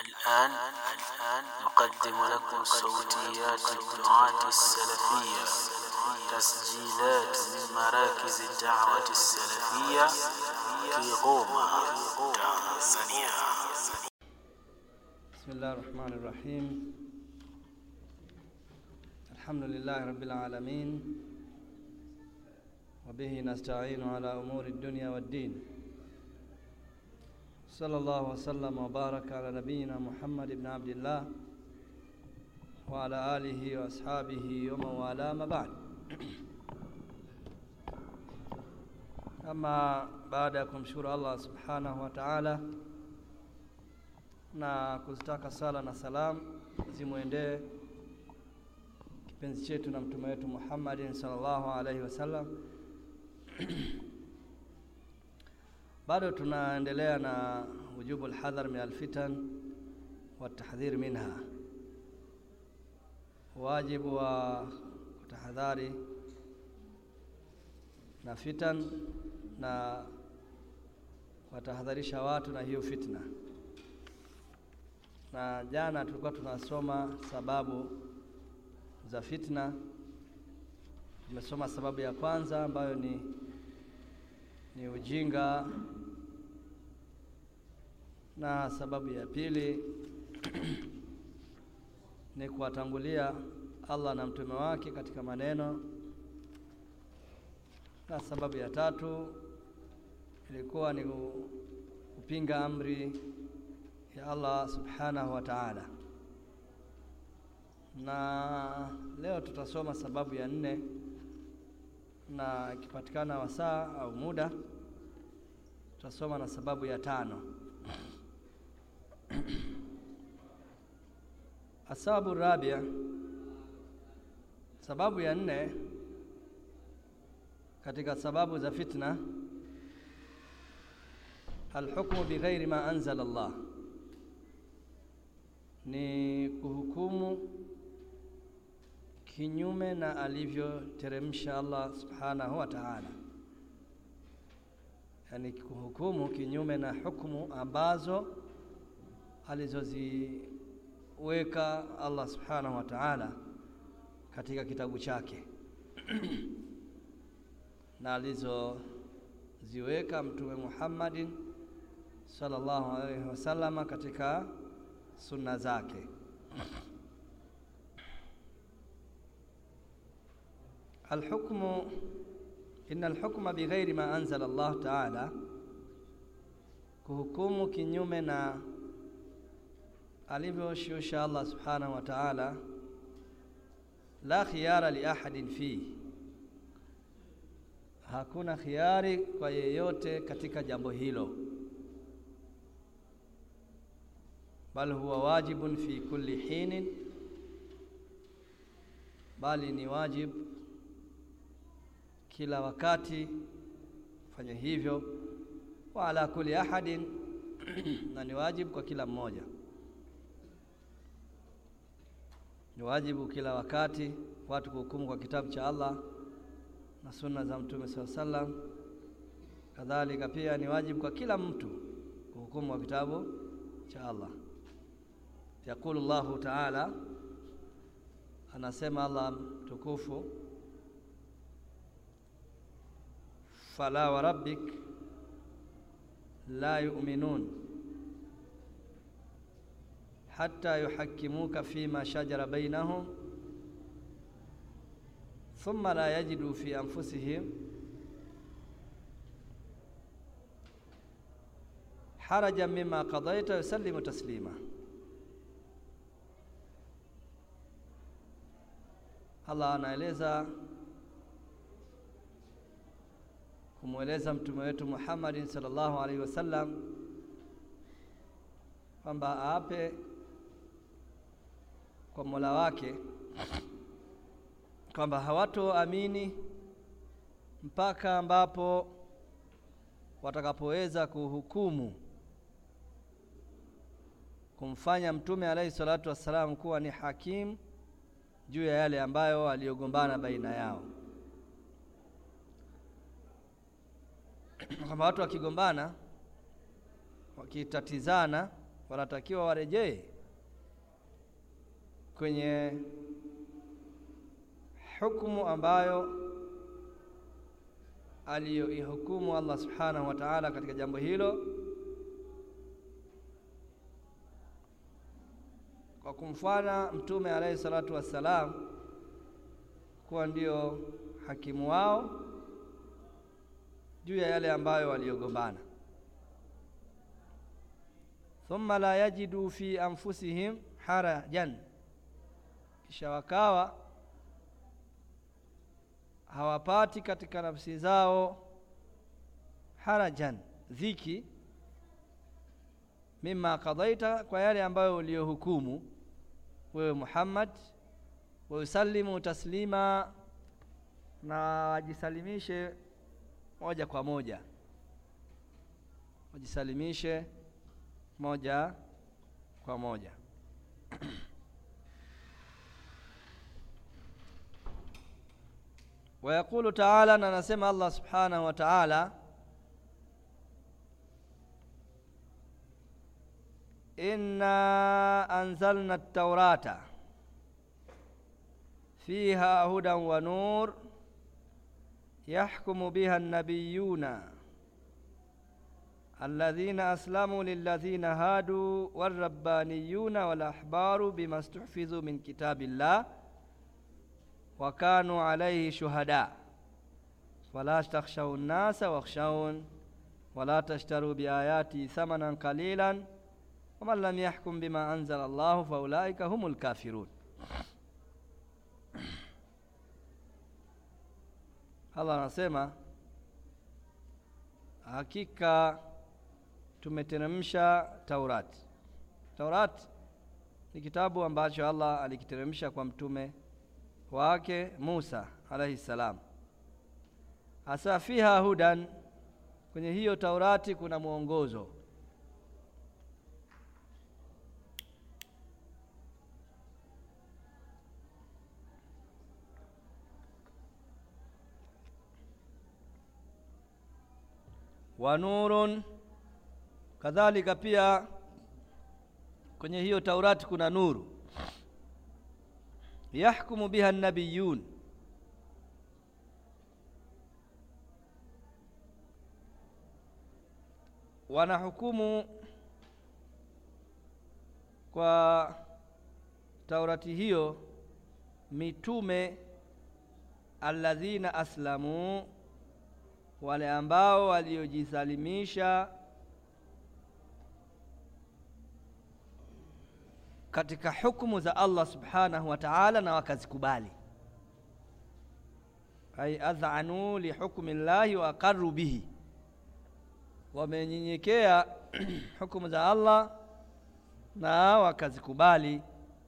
الآن نقدم لكم صوتيات الدعاة السلفية تسجيلات من مراكز الدعوة السلفية في غوما تنزانيا بسم الله الرحمن الرحيم الحمد لله رب العالمين وبه نستعين على أمور الدنيا والدين صلى الله وسلم وبارك على نبينا محمد بن عبد الله وعلى آله وأصحابه ومن والاه ما بعد Ama baada ya kumshukuru Allah subhanahu wa ta'ala na kuzitaka sala na salam zimwendee kipenzi chetu na mtume wetu Muhammadin sallallahu alaihi wasallam. Bado tunaendelea na wujubu alhadhar min alfitan wa tahdhir minha, wajibu wa kutahadhari na fitan na watahadharisha watu na hiyo fitna. Na jana tulikuwa tunasoma sababu za fitna. Tumesoma sababu ya kwanza ambayo ni ni ujinga, na sababu ya pili ni kuwatangulia Allah na mtume wake katika maneno na sababu ya tatu ilikuwa ni kupinga amri ya Allah subhanahu wa ta'ala. Na leo tutasoma sababu ya nne, na ikipatikana wasaa au muda tutasoma na sababu ya tano. Asababu rabia, sababu ya nne katika sababu za fitna, alhukmu bighairi ma anzala Allah, ni kuhukumu kinyume na alivyoteremsha Allah subhanahu wa ta'ala, yani kuhukumu kinyume na hukumu ambazo alizoziweka Allah subhanahu wa ta'ala katika kitabu chake na alizoziweka Mtume Muhammadin sallallahu alaihi wasallama katika sunna zake. Alhukmu, inna alhukma bighairi ma anzala Allah taala, kuhukumu kinyume na alivyoshusha Allah subhanahu wa ta'ala, la khiyara li ahadin fihi hakuna khiari kwa yeyote katika jambo hilo, bal huwa wajibun fi kulli hinin, bali ni wajib kila wakati fanya hivyo, wa ala kulli ahadin, na ni wajibu kwa kila mmoja, ni wajibu kila wakati watu kuhukumu kwa kitabu cha Allah na sunna za Mtume saa sallam. Kadhalika pia ni wajibu kwa kila mtu kuhukumu kwa kitabu cha Allah. Yaqulu Allahu taala, anasema Allah mtukufu, fala wa rabbik la yu'minun hatta yuhakkimuka fima shajara bainahum thumma la yajidu fi anfusihim harajan mimma qadaita yusallimu taslima. Allah anaeleza kumweleza mtume wetu Muhammadin sallallahu alaihi wasallam kwamba aape kwa Mola wake kwamba hawatoamini mpaka ambapo watakapoweza kuhukumu kumfanya mtume alaihi salatu wassalam kuwa ni hakimu juu ya yale ambayo waliogombana baina yao. kwamba watu wakigombana wakitatizana wanatakiwa warejee kwenye hukumu ambayo aliyoihukumu Allah subhanahu wa ta'ala katika jambo hilo kwa kumfanya mtume alayhi salatu wassalam kuwa ndio hakimu wao juu ya yale ambayo waliogombana thumma la yajidu fi anfusihim harajan kisha wakawa hawapati katika nafsi zao harajan dhiki mima qadaita kwa yale ambayo uliyohukumu wewe Muhammad wa usallimu taslima na wajisalimishe moja kwa moja wajisalimishe moja kwa moja ويقول تعالى na anasema Allah subhanahu wa ta'ala inna anzalna at-taurata fiha hudan wa nur yahkumu biha an-nabiyyuna الذين أسلموا للذين هادوا والربانيون والأحبار بما استحفظوا من كتاب الله وكانوا عليه شهداء فلا تخشوا الناس واخشون ولا تشتروا بآياتي ثمنا قليلا ومن لم يحكم بما أنزل الله فأولئك هم الكافرون Allah anasema hakika tumeteremsha Taurati. Taurati ni kitabu ambacho Allah alikiteremsha kwa mtume wake Musa alayhi salam. Hasa fiha hudan, kwenye hiyo Taurati kuna mwongozo. wa nurun, kadhalika pia kwenye hiyo Taurati kuna nuru yahkumu biha nabiyun, wanahukumu kwa Taurati hiyo mitume alladhina aslamu, wale ambao waliojisalimisha katika hukumu za Allah subhanahu wa ta'ala na wakazikubali, ay adhanu li hukmi llahi wa aqarru bihi, wamenyenyekea hukumu za Allah na wakazikubali.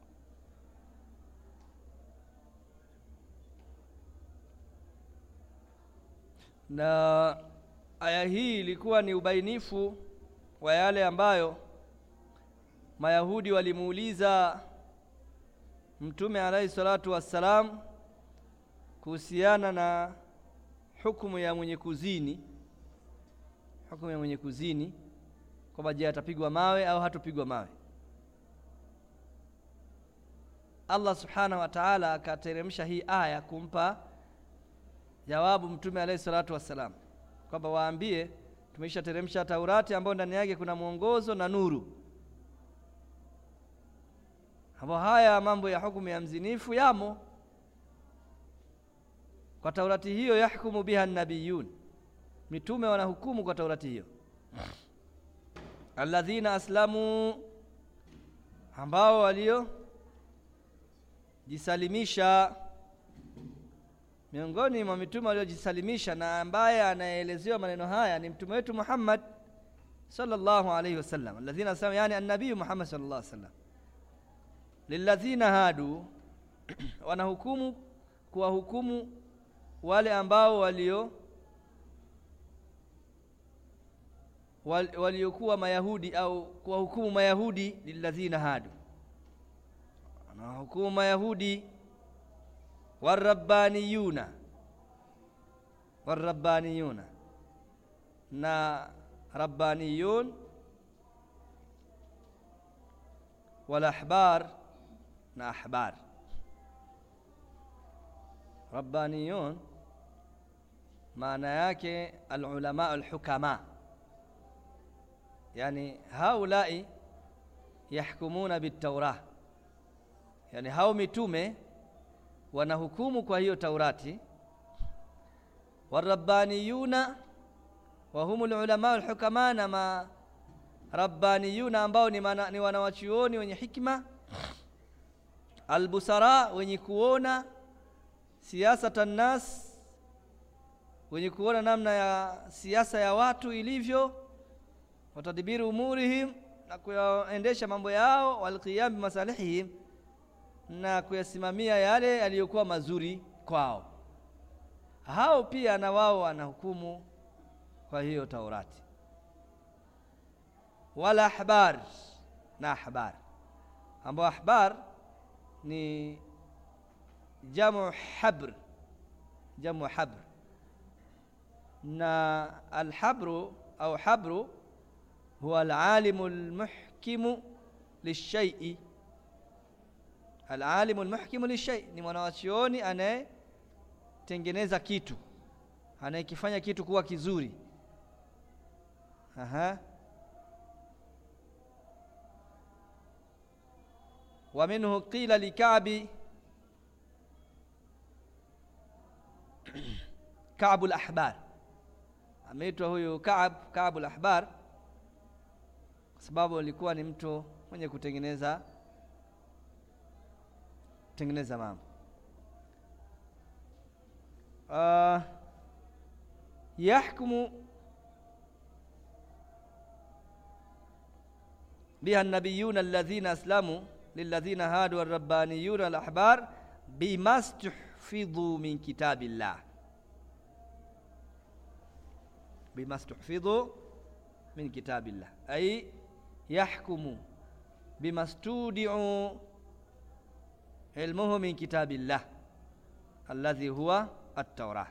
Na aya hii ilikuwa ni ubainifu wa yale ambayo Mayahudi walimuuliza Mtume alayhi salatu wassalam kuhusiana na hukumu ya mwenye kuzini, hukumu ya mwenye kuzini kwamba je, atapigwa mawe au hatopigwa mawe. Allah subhanahu wa ta'ala akateremsha hii aya kumpa jawabu Mtume alayhi salatu wassalam kwamba waambie, tumeisha teremsha Taurati ambayo ndani yake kuna mwongozo na nuru ambao haya mambo ya hukumu ya mzinifu yamo kwa Taurati hiyo. Yahkumu biha nabiyun, mitume wanahukumu kwa Taurati hiyo. Alladhina aslamu, ambao waliojisalimisha. Miongoni mwa mitume waliojisalimisha na ambaye anaelezewa maneno haya ni mtume wetu Muhammad sallallahu alayhi wasallam. Alladhina aslamu, yani annabii Muhammad sallallahu alayhi wasallam lilladhina hadu wanahukumu kuwahukumu wale ambao walio wal, waliokuwa Mayahudi au kuwahukumu Mayahudi. Lilladhina hadu wanahukumu Mayahudi, warabbaniyuna warabbaniyuna na rabbaniyun wal ahbar na ahbar rabbaniyun maana yake alulama alhukama yani haulai yahkumuna bitaurah yani hao mitume wanahukumu kwa hiyo taurati warabbaniyuna wa humul ulama alhukama na ma rabbaniyuna ambao ni, mana, ni wanawachuoni wenye hikma albusara wenye kuona siasata nnas wenye kuona namna ya siasa ya watu ilivyo watadbiri umurihim na kuyaendesha mambo yao walqiyam bimasalihihim na kuyasimamia yale yaliyokuwa mazuri kwao hao pia na wao wanahukumu kwa hiyo Taurati wala ahbar na ahbar ambao ahbar ni jamu habr jamu habr na alhabru au habru huwa alalimu almuhkimu lishai'i alalimu almuhkimu lishai ni mwanawachuoni anayetengeneza kitu anayekifanya kitu kuwa kizuri aha wa minhu qila likabi Kaabu al-Ahbar ameitwa huyu Kaab Kaabu al-Ahbar kwa sababu alikuwa ni mtu mwenye kutengeneza kutengeneza mambo uh, yahkumu biha an-nabiyuna alladhina aslamu lilladhina hadu ar-rabbaniyuna al-ahbar bima stuhfidhu min kitabillah بما استحفظوا من كتاب الله أي يحكم بما استودعوا علمه من كتاب الله الذي هو التوراة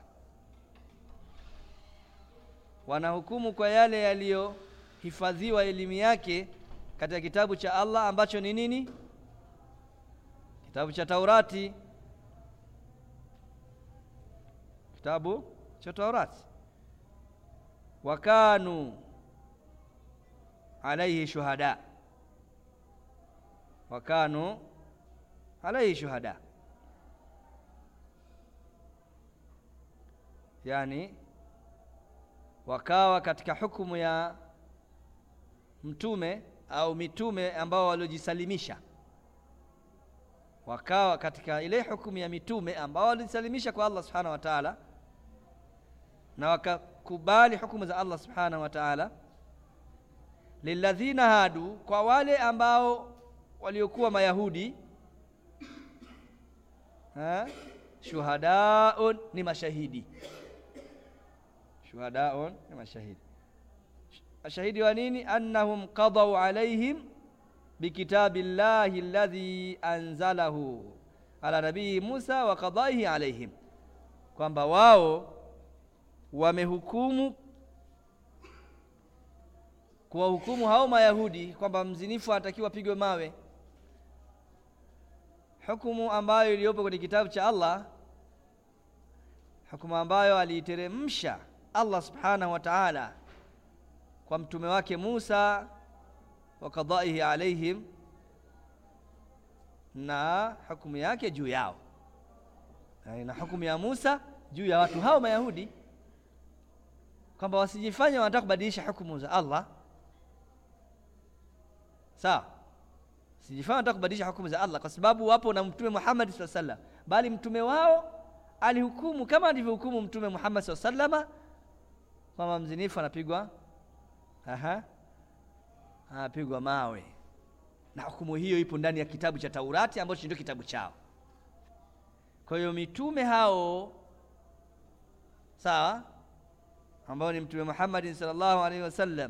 wanahukumu kwa yale yaliyohifadhiwa elimu yake katika kitabu cha Allah ambacho ni nini? Kitabu cha Taurati, kitabu cha Taurati wakanu alaihi shuhada wakanu alaihi shuhada yani wakawa katika hukumu ya mtume au mitume ambao waliojisalimisha wakawa katika ile hukumu ya mitume ambao walijisalimisha kwa Allah subhanahu wa ta'ala na wakakubali hukumu za Allah subhanahu wa ta'ala lilladhina hadu kwa wale ambao waliokuwa mayahudi ha? shuhadaun ni mashahidi shuhadaun ni mashahidi mashahidi wa nini annahum qadaw alaihim bikitabillahi alladhi anzalahu ala nabii Musa wa qadaihi alaihim kwamba wao wamehukumu kuwahukumu hao Mayahudi kwamba mzinifu anatakiwa apigwe mawe, hukumu ambayo iliyopo kwenye kitabu cha Allah, hukumu ambayo aliiteremsha Allah subhanahu wa ta'ala kwa mtume wake Musa wa qadaihi alaihim, na hukumu yake juu yao, na hukumu ya Musa juu ya watu hao Mayahudi kwamba wasijifanye wanataka kubadilisha hukumu za Allah. Sawa, sijifanye wanataka kubadilisha hukumu za Allah, kwa sababu wapo na Mtume Muhammad sallallahu alaihi wasallam, bali mtume wao alihukumu kama alivyohukumu Mtume Muhammad sallallahu alaihi wasallam kwamba mzinifu anapigwa aha, anapigwa mawe, na hukumu hiyo ipo ndani ya kitabu cha Taurati ambacho ndio kitabu chao. Kwa hiyo mitume hao sawa ambao ni Mtume Muhammad sallallahu alaihi wasallam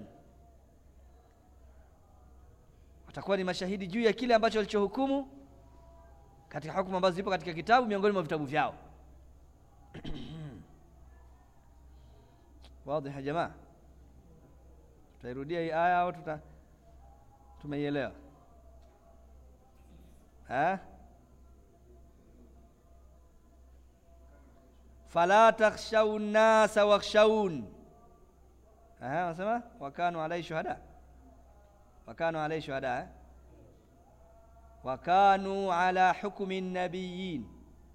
watakuwa ni mashahidi juu ya kile ambacho walichohukumu katika hukumu ambazo zipo katika kitabu miongoni mwa vitabu vyao. Wazi ya jamaa, tutairudia hii aya au tuta tumeielewa? eh? fala takhshau nnasa wakhshaun eh, wanasema wakanu alai shuhada wakanu alai shuhada eh? wakanu ala hukmi nabiyin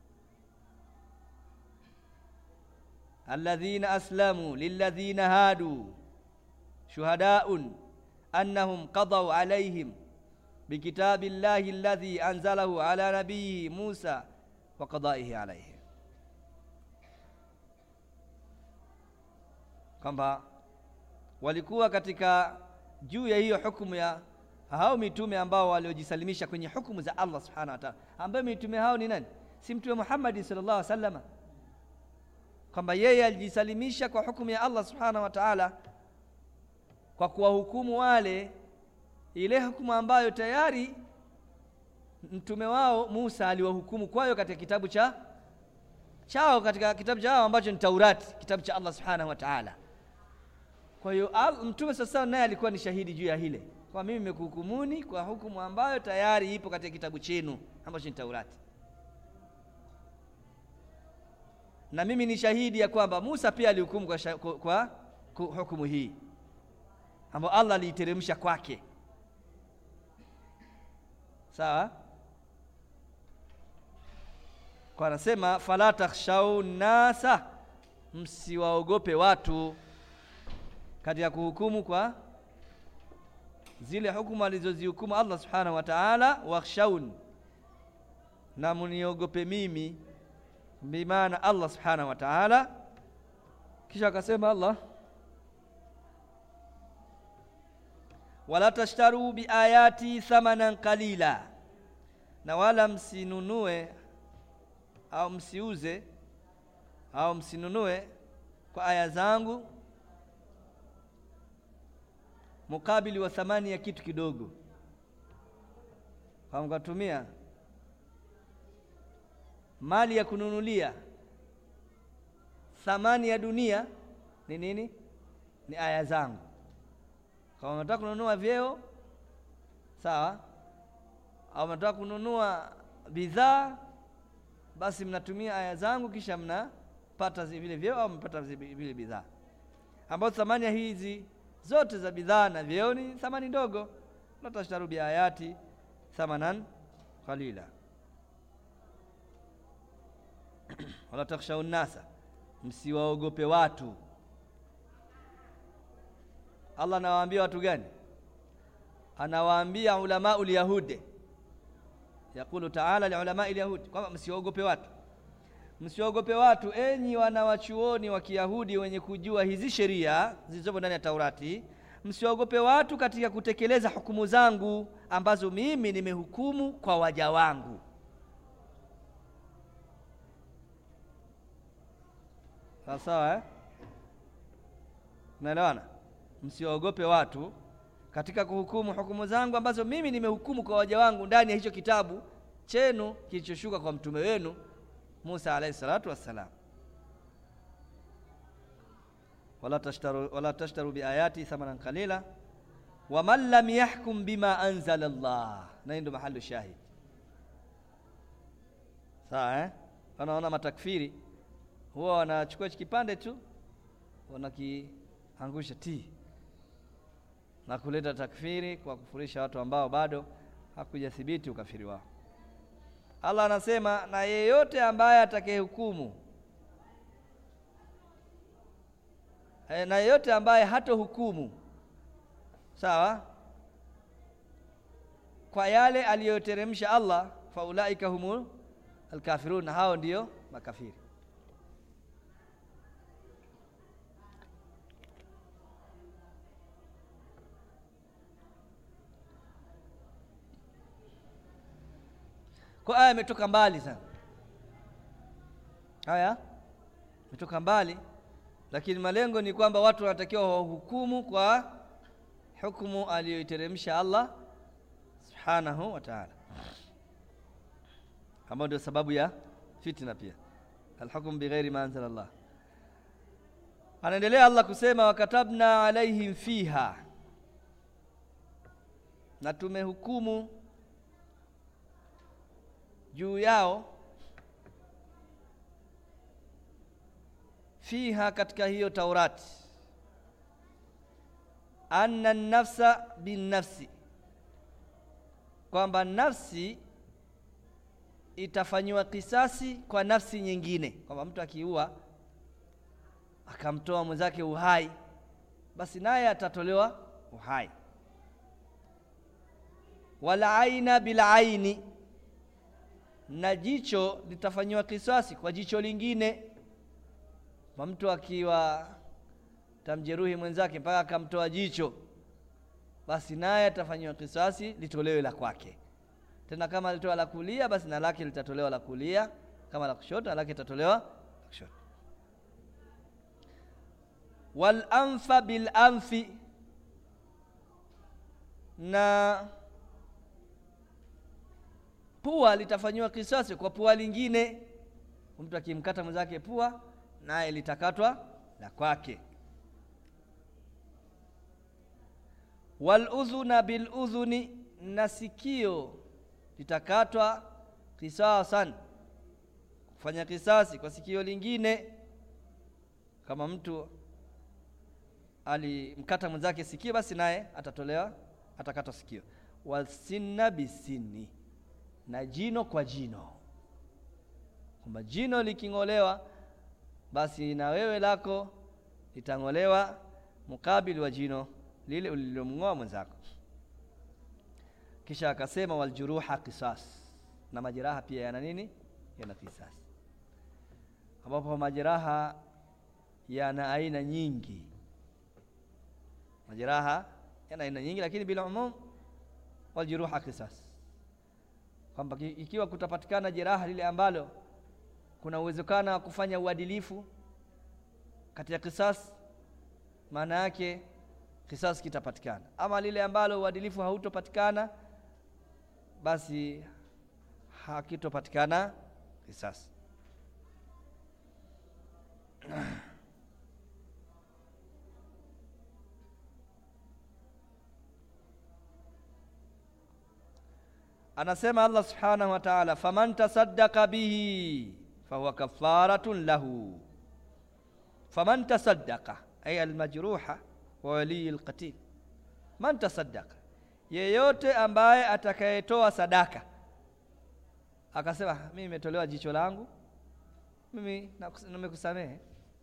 alladhina aslamu lilladhina hadu shuhadaun annahum qadaw alaihim bikitabi llahi alladhi anzalahu ala nabiyihi Musa wa qadaihi alaihi, kwamba walikuwa katika juu ya hiyo hukumu ya hao mitume ambao waliojisalimisha kwenye hukumu za Allah subhanahu wa ta'ala, ambayo mitume hao ni nani? Si mtume Muhammad sallallahu alaihi wasallam, kwamba yeye alijisalimisha kwa hukumu ya Allah subhanahu wa ta'ala kwa kuwahukumu wale ile hukumu ambayo tayari mtume wao Musa aliwahukumu kwayo katika kitabu cha chao katika kitabu chao ambacho ni Taurati, kitabu cha Allah subhanahu wa ta'ala. Kwa hiyo mtume sasa naye alikuwa ni shahidi juu ya hile, kwa mimi nimekuhukumuni kwa hukumu ambayo tayari ipo katika kitabu chenu ambacho ni Taurati, na mimi ni shahidi ya kwamba Musa pia alihukumu kwa, kwa, kwa, kwa hukumu hii ambayo Allah aliiteremsha kwake. Sawa, kwa anasema fala takhshau nasa, msiwaogope watu katika kuhukumu kwa zile hukumu alizozihukumu Allah subhanahu wa ta'ala. Wakhshaun, na muniogope mimi, bimaana Allah subhanahu wa ta'ala. Kisha akasema Allah wala tashtaru biayati thamanan qalila, na wala msinunue au msiuze au msinunue kwa aya zangu mukabili wa thamani ya kitu kidogo, kwa mkatumia mali ya kununulia thamani ya dunia ni nini? Ni aya zangu kama unataka kununua vyeo sawa, au unataka kununua bidhaa, basi mnatumia aya zangu, kisha mnapata vile vyeo au mnapata vile bidhaa, ambazo thamani ya hizi zote za bidhaa na vyeo ni thamani ndogo. la tashtaru bi ayati thamanan qalila wala takhshau nnasa, msiwaogope watu Allah anawaambia watu gani? Anawaambia ulamau lyahudi, yaqulu taala liulamai lyahudi, kwamba msiwaogope watu, msiwaogope watu, enyi wanawachuoni wa Kiyahudi wenye kujua hizi sheria zilizopo ndani ya Taurati, msiwaogope watu katika kutekeleza hukumu zangu ambazo mimi nimehukumu kwa waja wangu. Sawa sawa, eh? Naelewana? Msiwaogope watu katika kuhukumu hukumu zangu ambazo mimi nimehukumu kwa waja wangu ndani ya hicho kitabu chenu kilichoshuka kwa mtume wenu Musa alayhi salatu wassalam. wala tashtaru, wala tashtaru biayati thamanan qalila waman lam yahkum bima anzala Allah, na hii ndio mahali shahid. Sawa eh? Wanaona matakfiri huwa wanachukua hichi kipande tu wanakiangusha ti na kuleta takfiri kwa kufurisha watu ambao bado hakujathibiti ukafiri wao. Allah anasema na yeyote ambaye atakayehukumu e, na yeyote ambaye hatohukumu sawa kwa yale aliyoteremsha Allah, faulaika humul alkafirun, na hao ndiyo makafiri. Kwa aya imetoka mbali sana, aya imetoka mbali, lakini malengo ni kwamba watu wanatakiwa wahukumu kwa hukumu aliyoiteremsha Allah subhanahu wa ta'ala, ambayo ndio sababu ya fitna pia, alhukmu bighairi ma anzala Allah. Anaendelea Allah kusema, wakatabna alaihim fiha, na tumehukumu juu yao fiha katika hiyo taurati anna nafsa binnafsi kwamba nafsi itafanyiwa kisasi kwa nafsi nyingine kwamba mtu akiua akamtoa mwenzake uhai basi naye atatolewa uhai wala aina bila aini na jicho litafanyiwa kisasi kwa jicho lingine kwa mtu akiwa tamjeruhi mwenzake mpaka akamtoa jicho basi naye atafanyiwa kisasi litolewe la kwake tena kama alitoa la kulia basi na lake litatolewa la kulia kama la kushoto na lake litatolewa la kushoto wal anfa bil anfi na pua litafanyiwa kisasi kwa pua lingine mtu akimkata mwenzake pua naye litakatwa la kwake wal udhuna bil udhuni na sikio litakatwa kisasan kufanya kisasi kwa sikio lingine kama mtu alimkata mwenzake sikio basi naye atatolewa atakatwa sikio wasinna bisini na jino kwa jino kwamba jino liking'olewa basi na wewe lako litang'olewa mukabili wa jino lile ulilomng'oa mwenzako kisha akasema waljuruha qisas na majeraha pia yana nini yana qisas ambapo majeraha yana aina nyingi majeraha yana aina nyingi lakini bila umum waljuruha qisas kwamba ikiwa kutapatikana jeraha lile ambalo kuna uwezekano wa kufanya uadilifu katika kisas maana yake kisasi kitapatikana ama lile ambalo uadilifu hautopatikana basi hakitopatikana kisasi anasema Allah subhanahu wa ta'ala faman tasaddaqa bihi fahuwa kafaratun lahu faman tasaddaqa ay almajruha wa wali alqatil man tasaddaqa yeyote ambaye atakayetoa sadaka akasema mimi nimetolewa jicho langu mimi nimekusamehe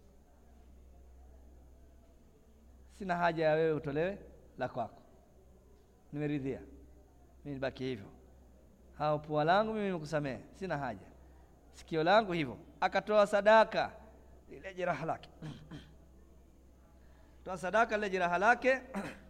sina haja ya wewe utolewe la kwako nimeridhia mimi nibaki hivyo hao pua langu mimi nimekusamehe sina haja sikio langu hivyo akatoa sadaka lile jeraha lake toa sadaka lile jeraha lake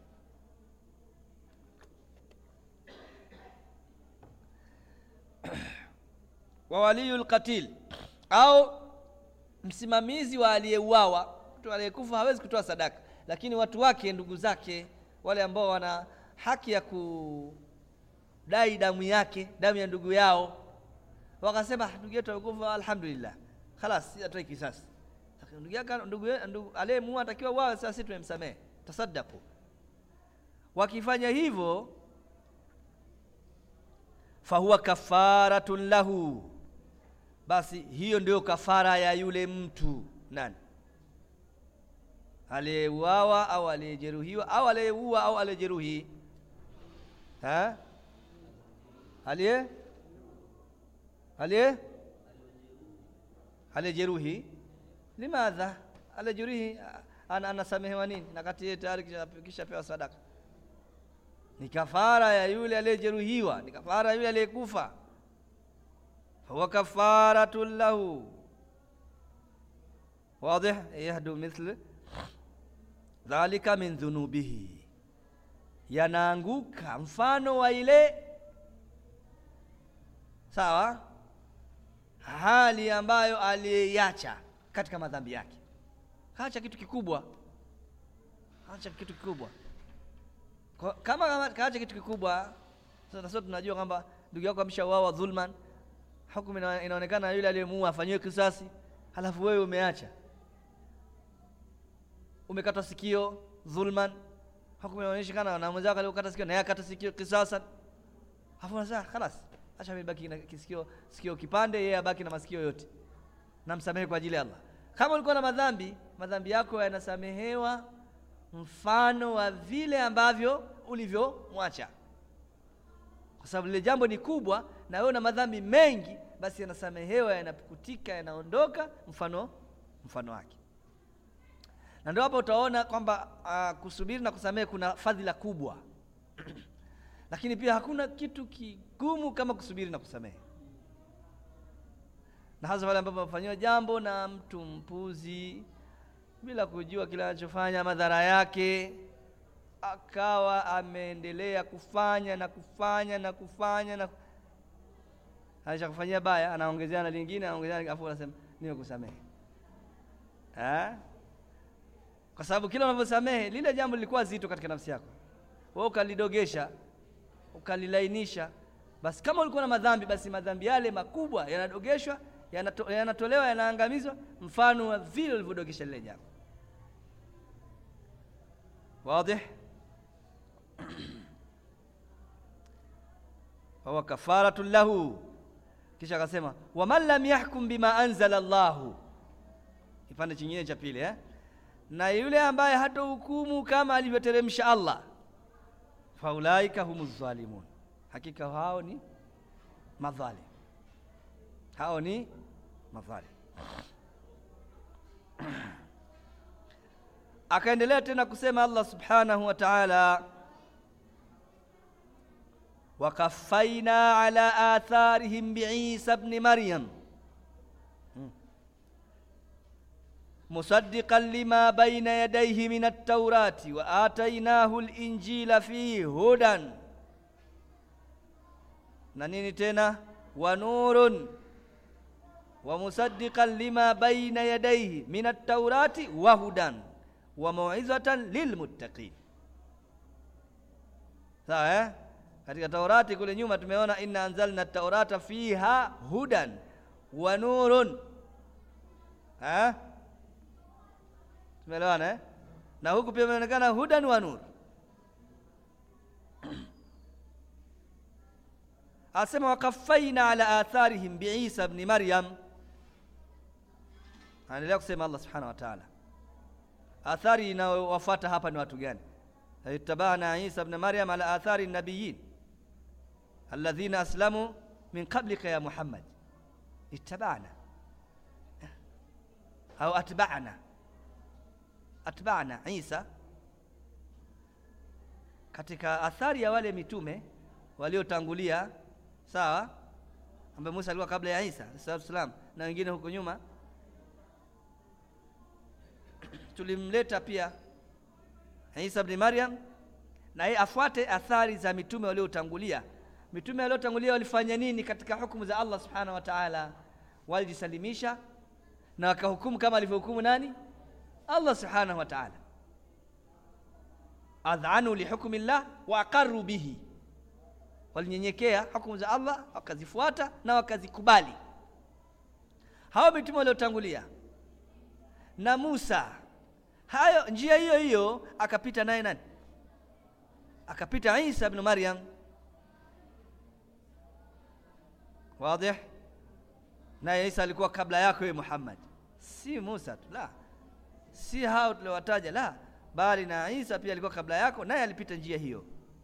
wa waliyul qatil au msimamizi wa aliyeuawa mtu aliyekufa hawezi kutoa sadaka lakini watu wake ndugu zake wale ambao wana haki ya kudai damu yake damu ya ndugu yao wakasema ndugu yetu amekufa alhamdulillah khalas atoi kisasi ndugu yake ndugu, ndugu aliyemuua atakiwa wao sasa sisi tumemsamehe tasaddaku wakifanya hivyo fahuwa kafaratun lahu basi hiyo ndio kafara ya yule mtu nani aliyeuawa au aliyejeruhiwa au aliyeua au aliyejeruhi ha aliye aliye aliyejeruhi limadha aliyejeruhi ana anasamehewa nini na kati yeye tayari kishapewa sadaka ni kafara ya yule aliyejeruhiwa ni kafara ya yule aliyekufa huwa kafaratun lahu واضح يهدو مثل dhalika min dhunubihi yanaanguka mfano wa ile sawa hali ambayo aliyacha katika madhambi yake kaacha kitu kikubwa kaacha kitu kikubwa Kwa, kama, kama kaacha kitu kikubwa sasa sote tunajua kwamba ndugu yako ameshauawa dhulman hukumu ina, inaonekana yule aliyemuua afanyiwe kisasi halafu wewe umeacha umekata sikio dhulman hukumu inaonyesha kana na mwenzako aliyokata sikio naye akata sikio kisasa hapo sasa خلاص acha mimi baki na kisikio sikio kipande yeye abaki na masikio yote namsamehe kwa ajili ya Allah kama ulikuwa na madhambi madhambi yako yanasamehewa mfano wa vile ambavyo ulivyomwacha kwa sababu lile jambo ni kubwa na wewe una madhambi mengi basi yanasamehewa yanapukutika yanaondoka mfano mfano wake na ndio hapo utaona kwamba uh, kusubiri na kusamehe kuna fadhila kubwa lakini pia hakuna kitu kigumu kama kusubiri na kusamehe na hasa pale ambapo amefanyiwa jambo na mtu mpuzi bila kujua kile anachofanya madhara yake akawa ameendelea kufanya na kufanya na kufanya na aisha kufanyia baya anaongezea na lingine anaongezea afu anasema nimekusamehe eh kwa sababu kila unavyosamehe lile jambo lilikuwa zito katika nafsi yako wewe ukalidogesha ukalilainisha basi kama ulikuwa na madhambi basi madhambi yale makubwa yanadogeshwa yanato, yanatolewa yanaangamizwa mfano wa vile ulivyodogesha lile jambo واضح fahuwa kafaratu lahu kisha akasema waman lam yahkum bima anzala Allahu kipande chingine cha pili eh? na yule ambaye hatohukumu kama alivyoteremsha Allah faulaika humu zalimun hakika hao ni madhalim hao ni madhalim akaendelea tena kusema Allah subhanahu wa ta'ala wakafaina ala atharihim biisa bni maryam مصدقا لما بين يديه من التوراة وآتيناه الإنجيل فيه هدى ننين تنا ونور ومصدقا لما بين يديه من التوراة وهدى وموعظة للمتقين sawa eh? katika taurati kule nyuma tumeona inna anzalna taurata fiha hudan wa nurun eh? tumeelewana eh? na huku pia imeonekana hudan wa nur asema wakafaina ala atharihim biisa bni maryam anaendelea kusema allah subhanahu wa taala athari inayowafuata hapa ni watu gani ittabana isa bni maryam ala athari nabiyin alladhina aslamu min qablika ya muhammad ittabana au atbana atbana isa katika athari ya wale mitume waliotangulia sawa ambaye Musa alikuwa kabla ya Isa alayhi salam na wengine huko nyuma tulimleta pia Isa ibn Maryam na yeye afuate athari za mitume waliotangulia mitume waliotangulia walifanya nini katika hukumu za Allah subhanahu wa ta'ala walijisalimisha na wakahukumu kama alivyohukumu nani Allah subhanahu wa ta'ala adhanu lihukmi llah wa aqarru bihi walinyenyekea hukumu za Allah wakazifuata na wakazikubali hao mitume waliotangulia na Musa hayo njia hiyo hiyo akapita naye nani akapita Isa ibn Maryam wazi naye Isa alikuwa kabla yako wewe Muhammad si Musa tu la si hao tuliowataja la bali na Isa pia alikuwa kabla yako naye alipita njia hiyo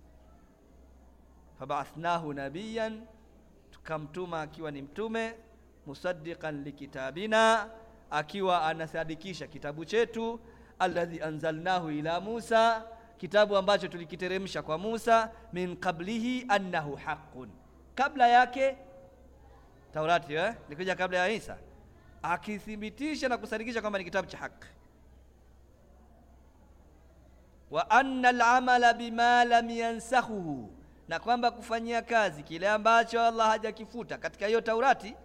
fabathnahu nabiyan tukamtuma akiwa ni mtume musaddiqan likitabina akiwa anasadikisha kitabu chetu alladhi anzalnahu ila Musa kitabu ambacho tulikiteremsha kwa Musa min qablihi annahu haqqun kabla yake Taurati eh likuja kabla ya Isa akithibitisha na kusadikisha kwamba ni kitabu cha haki wa anna al-amala bima lam yansakhuhu na kwamba kufanyia kazi kile ambacho Allah hajakifuta katika hiyo Taurati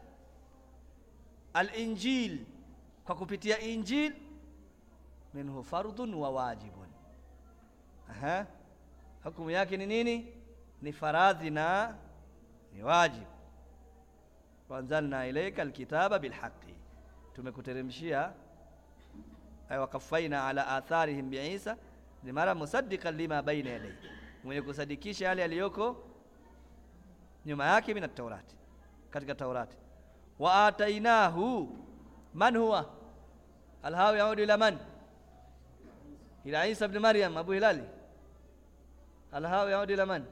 al-Injil kwa kupitia Injil minhu fardun wa wajibun aha hukumu yake ni nini ni faradhi na ni wajib wanzalna ilayka alkitaba bilhaqi tumekuteremshia ay wakafaina ala atharihim biisa ni mara musaddiqan lima baina yadayhi mwenye kusadikisha yale yaliyoko nyuma yake min at-taurati katika taurati wa atainahu man huwa alhawi yaudu ila man ila isa ibn maryam abu hilali alhawi yaudu ila man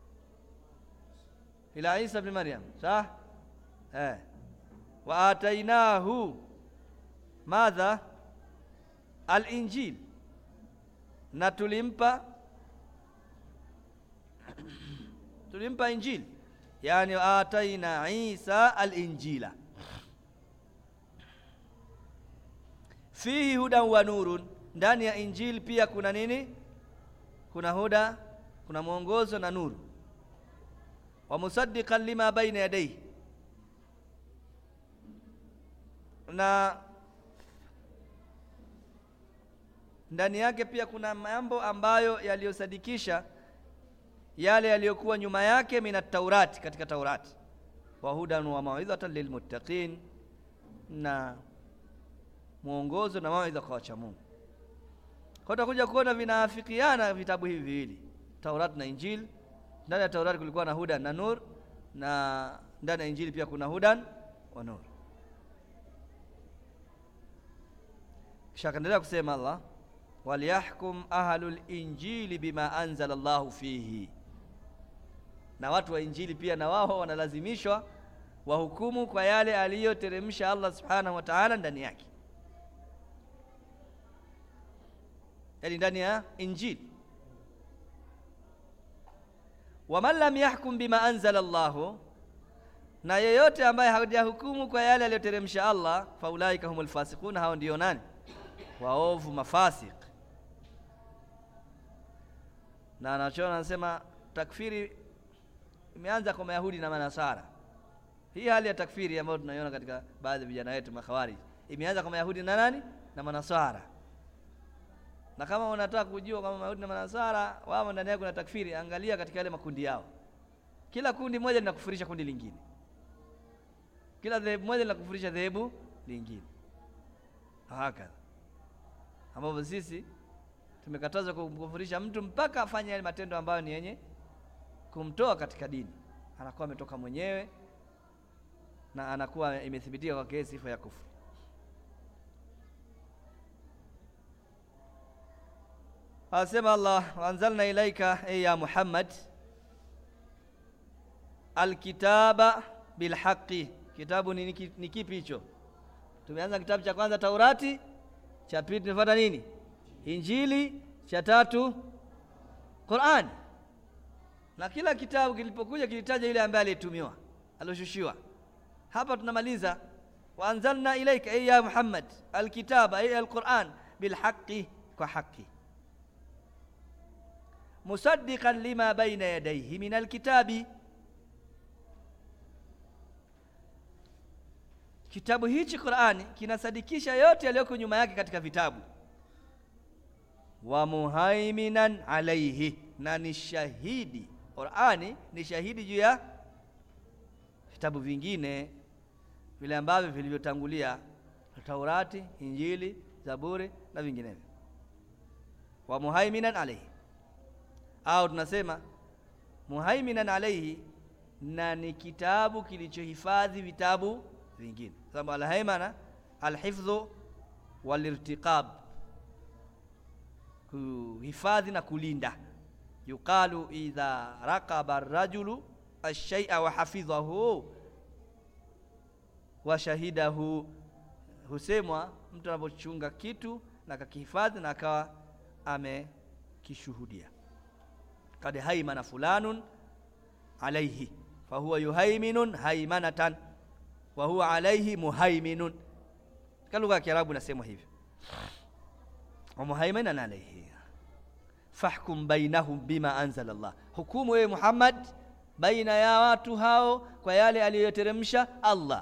ila isa ibn maryam sah eh wa atainahu madha al-injil na tulimpa tulimpa injili yani ataina Isa al-injila fihi hudan wa nurun ndani ya injili pia kuna nini kuna huda kuna mwongozo na nuru wa musaddiqan lima baina yadayhi na ndani yake pia kuna mambo ambayo yaliyosadikisha yale yaliyokuwa nyuma yake mina taurati katika taurati wa hudan wa mauidhatan lilmuttaqin na mwongozo na mawaidha kwa wacha Mungu kwa utakuja kuona vinaafikiana vitabu hivi viwili Taurati na Injili ndani ya Taurati kulikuwa na hudan na nur na ndani ya Injili pia kuna hudan wa nur kisha akaendelea kusema Allah waliyahkum ahlul injili bima anzala Allahu fihi na watu wa injili pia na wao wanalazimishwa wahukumu kwa yale aliyoteremsha Allah subhanahu wa ta'ala ndani yake yani ndani ya injili waman lam yahkum bima anzala Allahu na yeyote ambaye hajahukumu kwa yale aliyoteremsha Allah faulaika humul fasiqun hao ndio nani waovu mafasik na anachoona anasema takfiri imeanza kwa Mayahudi na Manasara. Hii hali ya takfiri ambayo tunaiona katika baadhi ya vijana wetu makhawarij imeanza kwa Mayahudi na nani na Manasara. Na kama unataka kujua kama Mayahudi na Manasara wao ndani yao kuna takfiri, angalia katika yale makundi yao. Kila kundi moja linakufurisha kundi lingine, kila dhehebu moja linakufurisha dhehebu lingine, hakadha ambapo sisi tumekatazwa kumkufurisha mtu mpaka afanye yale matendo ambayo ni yenye kumtoa katika dini, anakuwa ametoka mwenyewe na anakuwa imethibitika kwake sifa ya kufuru. Asema Allah, waanzalna ilaika e ya Muhammad alkitaba bilhaqi. Kitabu ni, ni, ni kipi hicho? Tumeanza kitabu cha kwanza Taurati, cha pili tumefuata nini? Injili, cha tatu Qur'an. Na kila kitabu kilipokuja kilitaja yule ambaye aliyetumiwa, alioshushiwa. Hapa tunamaliza waanzalna ilaika ay ya Muhammad alkitaba ay alquran bilhaqi, kwa haki musaddiqan lima baina yadayhi min alkitabi, kitabu hichi Qur'ani kinasadikisha yote yaliyoko nyuma yake katika vitabu. Wa muhaiminan alaihi, na ni shahidi. Qur'ani ni shahidi juu ya vitabu vingine vile ambavyo vilivyotangulia, Taurati, Injili, Zaburi na vinginevyo. Wa muhaiminan alaihi au tunasema muhaiminan alaihi, na ni kitabu kilichohifadhi vitabu vingine, sababu alhaimana alhifdhu walirtiqab, kuhifadhi na kulinda. Yuqalu idha raqaba arrajulu alshay'a wa hafidhahu wa shahidahu, husemwa mtu anapochunga kitu na akakihifadhi na akawa amekishuhudia kad haimana fulanun alaihi fahuwa yuhaiminun haimanatan wa huwa alaihi muhaiminun. Katika lugha ya Kiarabu nasemwa hivyo, wa muhaiminan alaihi fahkum bainahum bima anzala Allah, hukumu wewe Muhammad baina ya watu hao kwa yale aliyoteremsha Allah.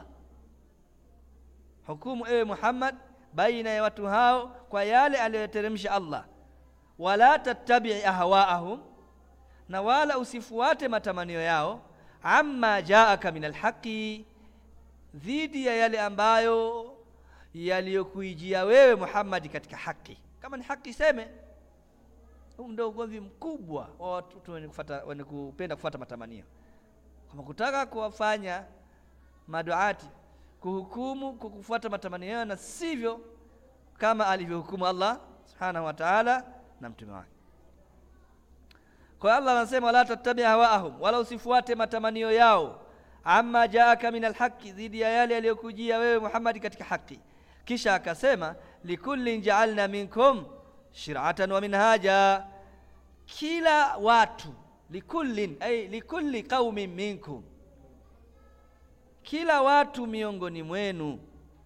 Hukumu ewe Muhammad baina ya watu hao kwa yale aliyoteremsha Allah, wala tattabi'i ahwaahum na wala usifuate matamanio yao, amma jaaka min alhaqi, dhidi ya yale ambayo yaliyokuijia wewe Muhammad katika haki. Kama ni haki seme. Huu ndio ugomvi mkubwa wa watu wenye kufuata wenye kupenda kufuata matamanio, kama kutaka kuwafanya maduati kuhukumu kwa kufuata matamanio yao na sivyo kama alivyohukumu Allah subhanahu wa ta'ala na mtume wake kwa Allah anasema wala tattabi hawaahum wala usifuate matamanio yao amma jaaka min alhaqi dhidi ya yale yaliyokujia wewe Muhammad katika haki kisha akasema likullin ja'alna minkum shir'atan wa minhaja kila watu likullin ay likulli qaumin minkum kila watu miongoni mwenu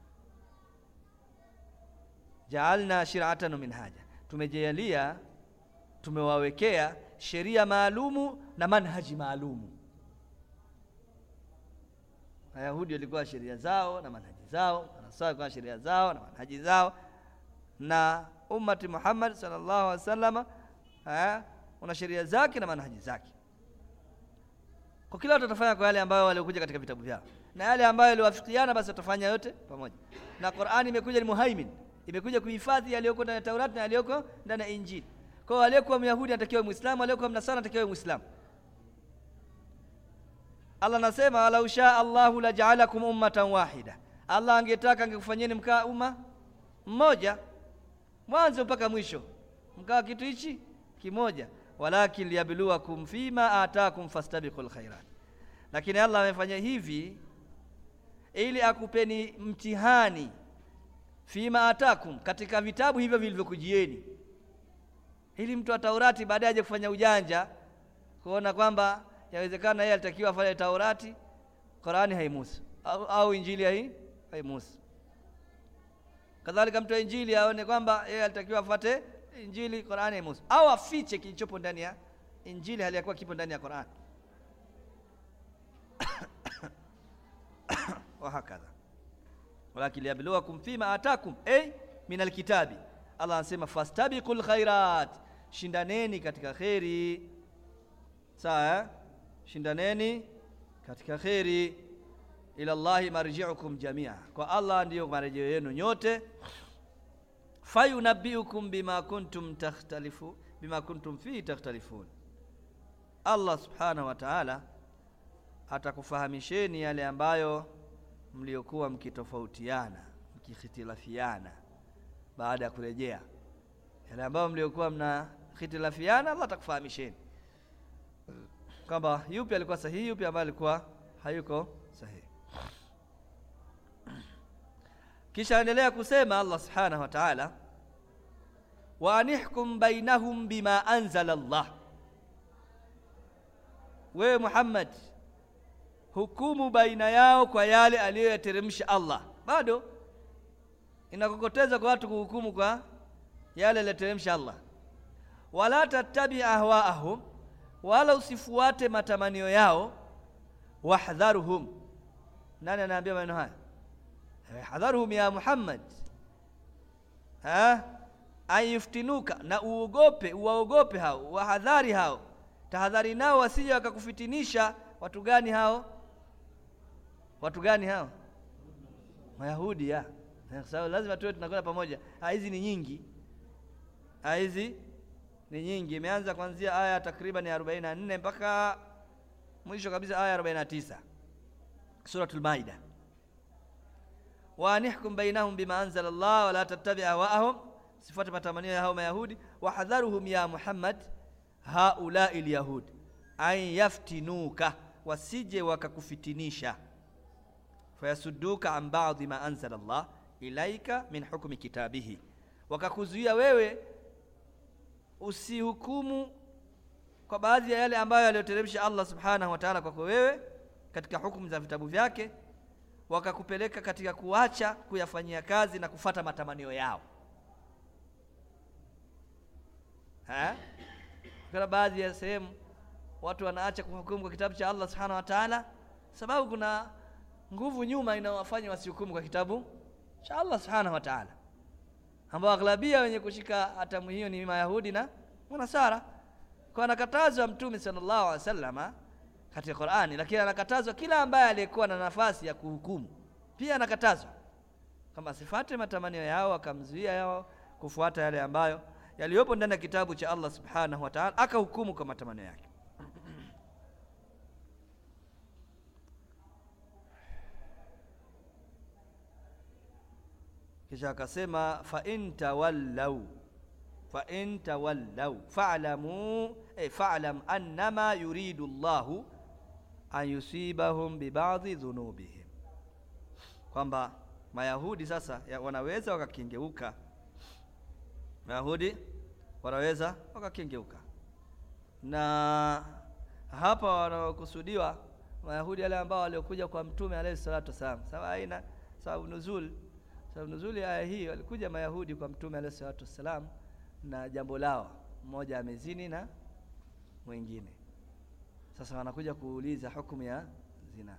jaalna shir'atan wa minhaja tumejalia tumewawekea sheria maalumu na manhaji maalumu Wayahudi walikuwa sheria zao na manhaji zao, Manasara walikuwa sheria zao na manhaji zao, na ummati Muhammad sallallahu alaihi wasallam eh, una sheria zake na manhaji zake. Kwa kila watu watafanya kwa yale ambayo waliokuja katika vitabu vyao, na yale ambayo yaliwafikiana, basi watafanya yote pamoja. Na Qur'ani imekuja ni muhaimin, imekuja kuhifadhi yaliyoko ndani ya Taurati na yaliyoko ndani ya Injili. Kwa hiyo aliyekuwa Myahudi anatakiwa Muislamu, aliyekuwa Mnasara anatakiwa Muislamu. Allah anasema walau shaa Allahu laja'alakum ummatan wahida, Allah angetaka angekufanyeni mkaa umma mmoja mwanzo mpaka mwisho, mkawa kitu hichi kimoja. Walakin liyabluwakum fima atakum fastabiqul khairat, lakini Allah amefanya hivi ili akupeni mtihani fima atakum, katika vitabu hivyo vilivyokujieni, ili mtu wa Taurati baadaye aje kufanya ujanja kuona kwamba yawezekana yeye alitakiwa afanye Taurati, Qurani haimusu au, au Injili hai haimusu. Kadhalika mtu wa Injili aone kwamba yeye alitakiwa afuate Injili, Qurani haimusu, au afiche kilichopo ndani ya Injili hali ya kuwa kipo ndani ya Qurani wa hakadha walakin liyabluwakum fima atakum ay min alkitabi. Allah anasema fastabiqul khairat, shindaneni katika kheri. Sawa eh? shindaneni katika kheri. Ila Allahi marji'ukum jamia, kwa Allah ndiyo marejeo yenu nyote. Fayunabbiukum bima kuntum takhtalifu bima kuntum fihi takhtalifun, Allah subhanahu wa ta'ala atakufahamisheni yale ambayo mliokuwa mkitofautiana mkikhitilafiana, baada ya kurejea yale ambayo mliokuwa mna khitilafiana, Allah atakufahamisheni kwamba yupi alikuwa sahihi, yupi ambaye alikuwa hayuko sahihi. Kisha endelea kusema Allah subhanahu wa ta'ala, wa anihkum bainahum bima anzala Allah, wewe Muhammad hukumu baina yao kwa yale aliyoyateremsha Allah. Bado inakokoteza kwa watu kuhukumu kwa yale aliyoteremsha Allah. Wala tattabi ahwaahum wala usifuate matamanio yao. Wahdharuhum, nani anaambia maneno haya? Hadharuhum ya Muhammad, ayuftinuka, na uogope, uwaogope hao, wahadhari hao, tahadhari nao wasije wakakufitinisha. Watu gani hao? Watu gani hao? Mayahudi ya kwa sababu lazima tuwe tunakwenda pamoja. Hizi ni nyingi, hizi ni nyingi. Imeanza kuanzia aya takriban ya 44 mpaka mwisho kabisa aya 49 Suratul Maida. wa anihkum bainahum bima anzala Allah wala tattabi ahwaahum, sifuate matamanio ya hao Mayahudi. Wahadharuhum ya Muhammad haulai lyahud an yaftinuka, wasije wakakufitinisha. Fayasudduka an ba'dhi ma anzala Allah ilaika min hukmi kitabihi, wakakuzuia wewe usihukumu kwa baadhi ya yale ambayo aliyoteremsha Allah subhanahu wa ta'ala kwako wewe katika hukumu za vitabu vyake, wakakupeleka katika kuacha kuyafanyia kazi na kufata matamanio yao. Kuna baadhi ya sehemu watu wanaacha kuhukumu kwa kitabu cha Allah subhanahu wa ta'ala, sababu kuna nguvu nyuma inawafanya wasihukumu kwa kitabu cha Allah subhanahu wa ta'ala ambao aghlabia wenye kushika hatamu hiyo ni Mayahudi na Manasara. Kwa anakatazwa Mtume sallallahu alaihi wasallam katika Qur'ani, lakini anakatazwa kila ambaye aliyekuwa na nafasi ya kuhukumu, pia anakatazwa kama sifate matamanio yao, akamzuia yao kufuata yale ambayo yaliyopo ndani ya kitabu cha Allah subhanahu wa ta'ala, akahukumu kwa matamanio yake. kisha akasema fa in tawallau fa in tawallau fa'lamu eh, fa'lam annama yuridu Allahu an yusibahum bibadhi dhunubihim, kwamba Mayahudi sasa ya, wanaweza wakakengeuka. Mayahudi wanaweza wakakengeuka, na hapa wanaokusudiwa Mayahudi wale ambao waliokuja kwa Mtume alayhi salatu wasalam. Sababu aina sababu nuzul sababu nuzuli aya hii, walikuja Mayahudi kwa Mtume alayhi salatu wassalam na jambo lao, mmoja amezini na mwingine. Sasa wanakuja kuuliza hukumu ya zina.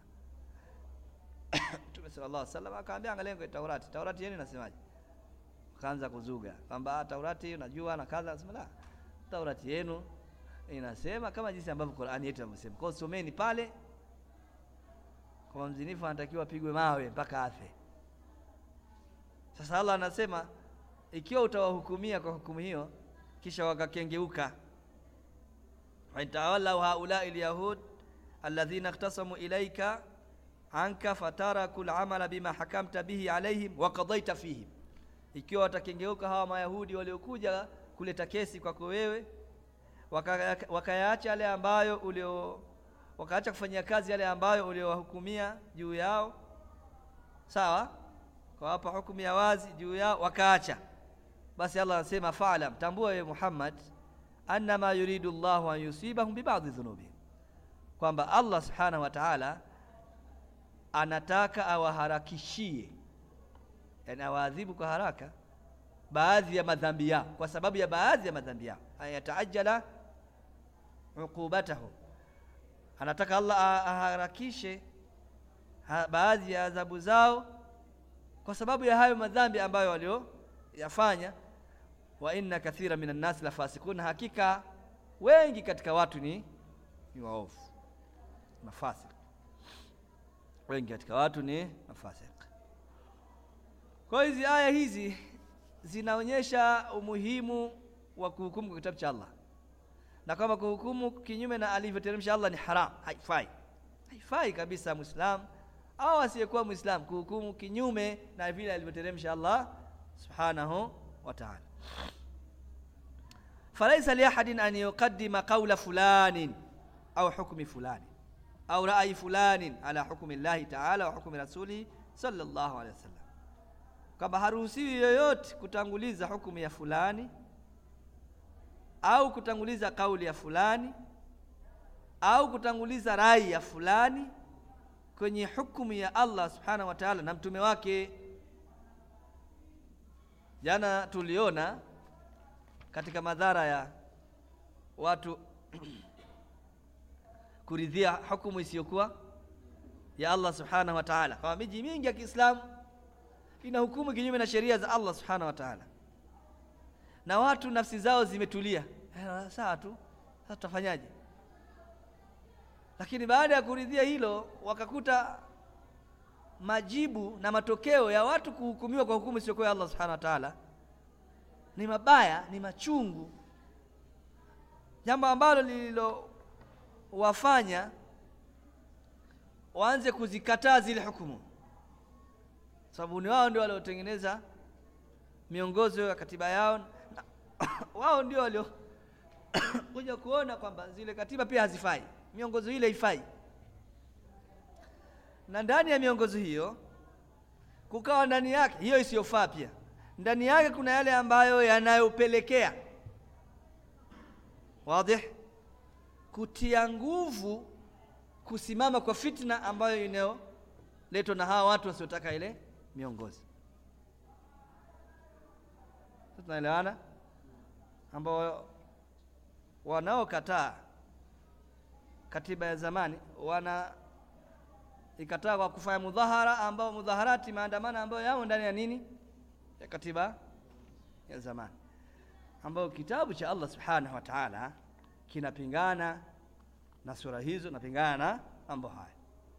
Mtume sallallahu alaihi wasallam akaambia, angalia kwa Taurati, Taurati yenu inasemaje? Kaanza kuzuga kwamba Taurati unajua na kadha. Nasema la, Taurati yenu inasema kama jinsi ambavyo Qur'ani yetu inavyosema. Kwa hiyo someni pale, kwa mzinifu anatakiwa apigwe mawe mpaka afe. Sasa Allah anasema ikiwa utawahukumia kwa hukumu hiyo kisha wakakengeuka, waintawallau haulai lyahud alladhina ikhtasamu ilaika anka fataraku lamala bima hakamta bihi alaihim wa qadaita fihim, ikiwa watakengeuka hawa Mayahudi waliokuja kuleta kesi kwako wewe, wakayaacha waka yale ambayo ulio wakaacha kufanyia kazi yale ambayo uliowahukumia juu yao, sawa, kwa hapa hukumu ya wazi juu yao wakaacha basi Allah anasema fa'lam, tambua wewe Muhammad, annama yuridu Allahu an yusibahum bibadhi dhunubihim, kwamba Allah subhanahu wa ta'ala anataka awaharakishie, yani awaadhibu kwa haraka baadhi ya madhambi yao, kwa sababu ya baadhi ya madhambi yao, ayataajala uqubatahum, anataka Allah aharakishe ha, baadhi ya adhabu zao kwa sababu ya hayo madhambi ambayo walio yafanya wa inna kathira minan nas la fasikun, hakika wengi katika watu ni ni waovu mafasik, wengi katika watu ni mafasik. Kwa hizi aya hizi zinaonyesha umuhimu wa kuhukumu kwa kitabu cha Allah na kwamba kuhukumu kinyume na alivyoteremsha Allah ni haram, haifai, haifai kabisa Muislam au asiyekuwa Muislam kuhukumu kinyume na vile alivyoteremsha Allah subhanahu wa ta'ala. Falaisa liahadin an yuqaddima qawla fulanin au hukmi fulani au rai fulanin ala hukmi llahi ta'ala wa hukmi rasulihi sallallahu alaihi wasallam, kwamba haruhusiwi yoyote kutanguliza hukumu ya fulani au kutanguliza kauli ya fulani au kutanguliza rai ya fulani kwenye hukumu ya Allah subhanahu wa ta'ala na mtume wake. Jana tuliona katika madhara ya watu kuridhia hukumu isiyokuwa ya Allah subhanahu wa ta'ala, kwa miji mingi ya Kiislamu ina hukumu kinyume na sheria za Allah subhanahu wa ta'ala, na watu nafsi zao zimetulia, sawa tu, sasa tutafanyaje? Lakini baada ya kuridhia hilo, wakakuta majibu na matokeo ya watu kuhukumiwa kwa hukumu isiyokuwa ya Allah subhanahu wa ta'ala ni mabaya, ni machungu, jambo ambalo lililowafanya waanze kuzikataa zile hukumu, sababu ni wao ndio waliotengeneza miongozo ya katiba yao na wao ndio walio kuja kuona kwamba zile katiba pia hazifai, miongozo ile haifai na ndani ya miongozo hiyo kukawa ndani yake hiyo isiyofaa, pia ndani yake kuna yale ambayo yanayopelekea wadih, kutia nguvu kusimama kwa fitna ambayo inayoletwa na hawa watu wasiotaka ile miongozo. Tunaelewana, ambao wanaokataa katiba ya zamani wana ikataa kwa kufanya mudhahara ambao mudhaharati, maandamano ambayo yamo ndani ya nini, ya katiba ya zamani, ambayo kitabu cha Allah subhanahu wa ta'ala kinapingana na sura hizo, napingana na mambo haya.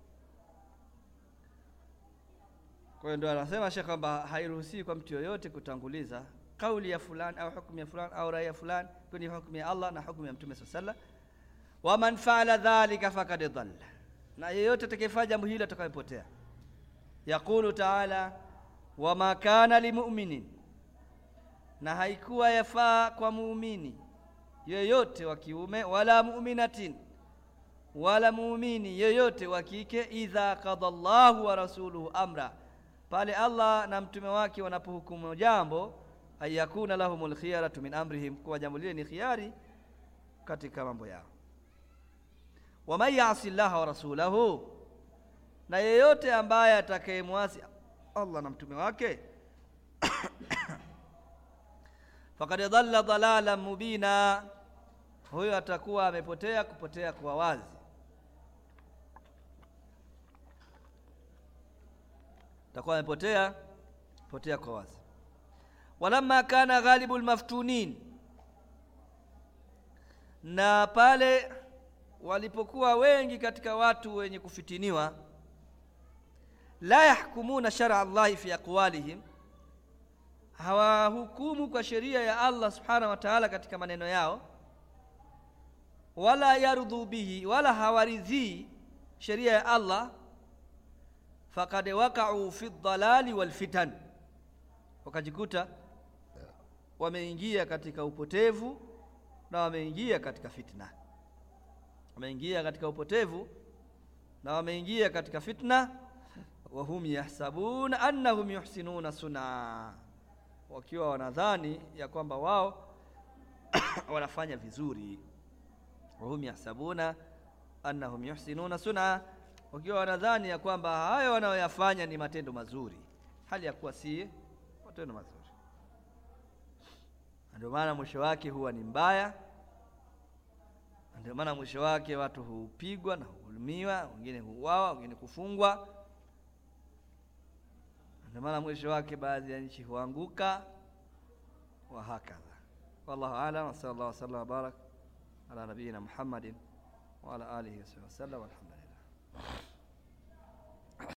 Kwa hiyo ndio anasema Sheikh kwamba hairuhusiwi kwa mtu yoyote kutanguliza kauli ya fulani au hukumu ya fulani au rai ya fulani kwenye hukumu ya Allah na hukumu ya Mtume sallallahu alaihi wasallam. Wa man faala dhalika faqad dhalla na yeyote atakayefanya jambo hilo atakayepotea. Yaqulu taala, wama kana limuminin, na haikuwa yafaa kwa muumini yoyote wa kiume wala muminatin wala muumini yoyote wa kike, idha qada Allahu wa rasuluhu amra, pale Allah na mtume wake wanapohukumu jambo, ayakuna lahumul khiyaratu min amrihim, kuwa jambo lile ni khiari katika mambo yao. Waman yasi llaha wa rasulahu, na yeyote ambaye atakayemwasi Allah na mtume wake fakad dhalla dhalalan mubina, huyo atakuwa amepotea kupotea kwa wazi. Atakuwa amepotea potea kwa wazi. Walamma kana ghalibu lmaftunin, na pale walipokuwa wengi katika watu wenye kufitiniwa, la yahkumuna shara Allahi fi aqwalihim hawahukumu kwa sheria ya Allah subhanahu wa ta'ala katika maneno yao, wala yardhu bihi, wala hawaridhii sheria ya Allah. Faqad waqa'u fi dhalali wal fitan, wakajikuta wameingia katika upotevu na wameingia katika fitna, wameingia katika upotevu na wameingia katika fitna. Wahum yahsabuna annahum yuhsinuna sun'a wakiwa wanadhani ya kwamba wao wanafanya vizuri. wahum yahsabuna annahum yuhsinuna sun'a, wakiwa wanadhani ya kwamba hayo wanayoyafanya ni matendo mazuri, hali ya kuwa si matendo mazuri. Ndio maana mwisho wake huwa ni mbaya. Ndio maana mwisho wake watu hupigwa na hudhulumiwa, wengine huuawa, wengine kufungwa ndio maana mwisho wake baadhi ya nchi huanguka wa hakadha. Wallahu a'lam wa sallallahu wasallam wa barak ala nabiyina Muhammadin wa ala alihi wasallam walhamdulillah.